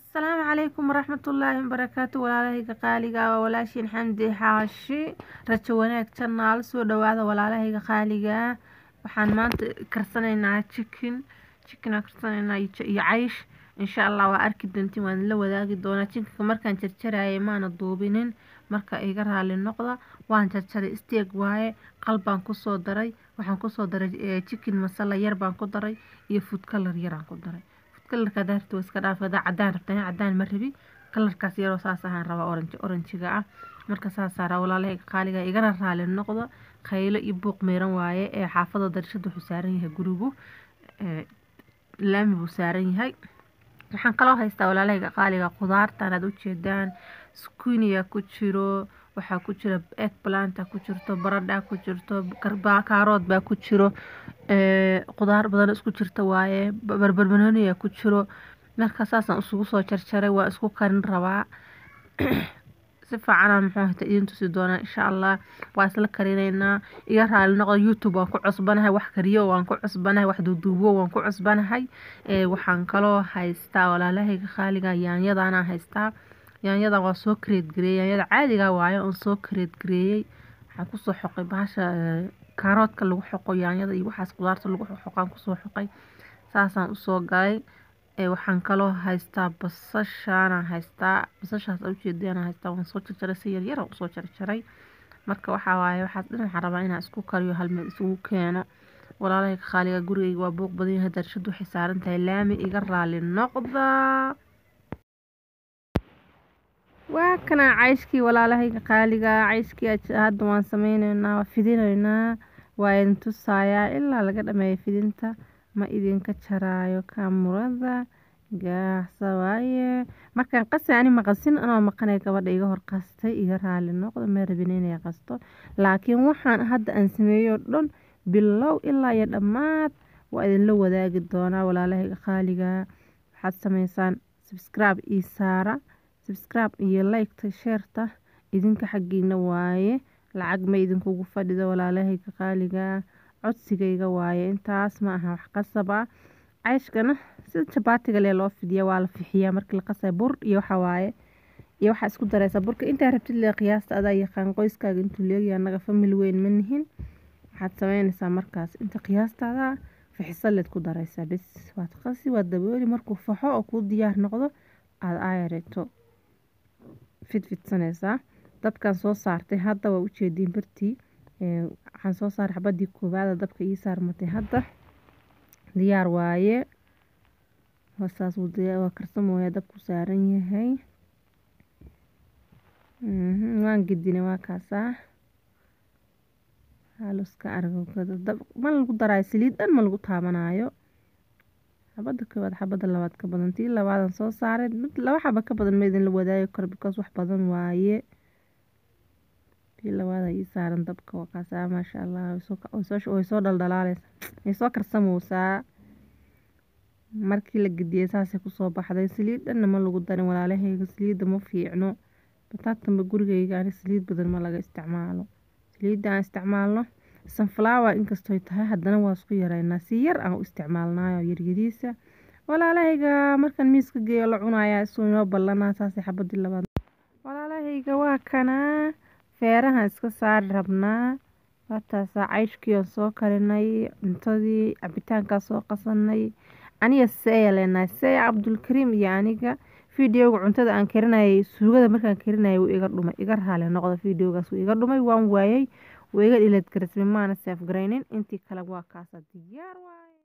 asalaamu calaykum waraxmatullaahi wabarakaatu walaalahayga qaaliga waa walaashiin xamdi xaashi rajo wanaag janaal soo dhawaada walaalahayga qaaliga waxaan maanta karsanaynaa chicken chickenaa karsanaynaa iyo caysh insha allah waa arki doontiin waan la wadaagi doonaa chickenka markaan jarjarayay maana duubinin marka iga raali noqda waan jarjaray steeg waaye qalbaan kusoo daray waxaan kusoo daray chicken masala yar baan ku daray iyo food color yaraan ku daray kalarka daarta waa iska dhaaf hadaa cadaan rabta cadaan ma rabi kalarkaas yaroo saas ahaan rabaa oranji oranjiga ah marka saasaa raa walaalahayga qaaliga igana raali noqdo khaylo iyo buuq meeran waaye ee xaafada darashada wuxuu saaran yahay gurigu laami buu saaran yahay waxaan kaloo haystaa walaalahayga qaaliga khudaartan aad ujeedaan skuniya ku jiro waxaa ku jira egg planta ku jirto baradha ku jirto kaarood baa ku jiro khudaar badan isku jirta waaye barbarbanoniya ku jiro marka saasaan isugu soo jarjaray waa isku karin rabaa si fiicanaan muxuu hata idin tusi doonaa insha allah waa isla karinaynaa iga raali noqdo youtube waan ku cusbanahay wax kariyo waan ku cusbanahay wax duuduubo waan ku cusbanahay waxaan kaloo haystaa walaalahayga qaaliga yaanyadaana haystaa yaanyadan waa soo kareed gareeyey yaanyada caadiga waaye oon soo kareed gareeyey waxaan kusoo xoqay bahasha kaaroodka lagu xoqo yaanyada iyo waxaas qudaarta lagu xoqaan kusoo xoqay saasaan usoo galay waxaan kaloo haystaa basashaana haystaa basashaas ujeedana haystaa waan soo jarjaray si yaryara usoo jarjaray marka waxaa waaye waxaas dhan waxaan rabaa inaan isku kariyo halmeel isugu keeno walaalahayga qaaliga gurigayga waa buuq badan yahay darashadu waxay saaran tahay laami iga raali noqda waa kana cayshkii walaalahayga qaaliga cayshkii hadda waan sameyneynaa waa fidinaynaa waa idin tusayaa ilaa laga dhameeyo fidinta ma idinka jaraayo kaamurada gaacsa waaye markaan qasay ani maqasin anoo maqanay gabadha iga hor qastay iga raali noqdo ma rabin inay qasto laakiin waxaan hadda aan sameeyo dhan bilow ilaa iyo dhammaad waa idinla wadaagi doonaa walaalahayga qaaliga waxaad sameysaan subscribe ii saara subscribe iyo liketa sheerta idinka xaggiina waaye lacag ma idinkugu fadhido walaalahayga qaaliga codsigayga waaye intaas ma aha wax qasab ah cayshkana sida jabaatiga lee loo fidiya waa la fixiyaa markii la qasay bur iyo waxa waaye iyo waxaa isku dareysaa burka intaa rabtid lee qiyaasta adaa yaqaan qoyskaaga intuu leegyahay annaga famil weyn ma nihin waxaad sameynaysaa markaas inta qiyaastaada fixiso leed ku dareysaa bes waad qasi waad dabooli markuu faxo oo kuu diyaar noqdo aada aayareeto fidfidsanaysaa dabkan soo saartay hadda waa ujeediin bartii waxaan soo saaray xabadii koowaada dabka ii saarmatay hadda diyaar waaye saas waa karsamooya dabku saaran yahay waan gedinay waa kaasaa haluska argo ma lagu daraayo saliid dhan ma lagu taabanaayo xabada koowaad xabada labaad ka badan tii labaadan soo saaray laba xaba ka badan ma idinla wadaagi karo because wax badan waaye tii labaada ii saaran dabka waa kaasaa maasha allah way soo dhaldhalaaleysa way soo karsamowsaa markii la gediyey saasay kusoo baxday saliid dhanna ma lagu darin walaalahayga saliidda ma fiicno bataatanba gurigayga ani saliid badan ma laga isticmaalo saliidda aan isticmaalno sunflower inkastooy tahay haddana waa isku yareynaa si yar aan u isticmaalnaayo yaryariisa walaalahayga markaan miiska geeyo la cunayaa isuu inoo ballanaa saasay xabadii labaad walaalahayga waa kanaa feerahan iska saari rabnaa waataasaa cayshkii aan soo karinay cuntadii cabitaankaa soo qasanay aniga seeya leenahay seeya cabdulkariim iyo aniga videoga cuntada aan karinayay suugada markaan karinayay wuu iga dhumay iga raali noqda videogaas wuu iga dhumay waan waayay wuu iga dhiladgarismay maana seef garaynin intii kale waa kaasa diyaar waaye